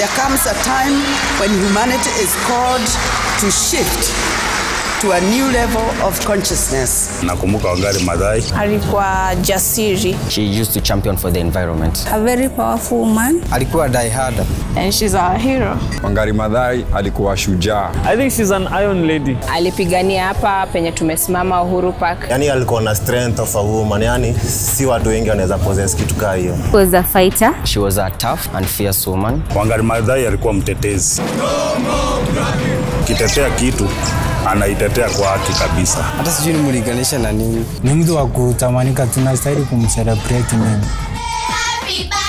There comes a time when humanity is called to shift to a new level of consciousness. Nakumbuka Wangari Maathai. Alikuwa jasiri. She used to champion for the environment. A very powerful woman. Alikuwa die hard. And she's our hero. Wangari Maathai alikuwa shujaa. I think she's an iron lady. Alipigania hapa penye tumesimama Uhuru Park. Yani alikuwa na strength of a woman, yani si watu wengi wanaweza possess kitu kaa hiyo. Was a fighter. She was a tough and fierce woman. Wangari Maathai alikuwa mtetezi. Kitetea kitu anaitetea kwa haki kabisa. Hata sijui nimlinganisha na nini. Ni mtu wa kutamanika, tunastahili kumcelebrate mimi. Happy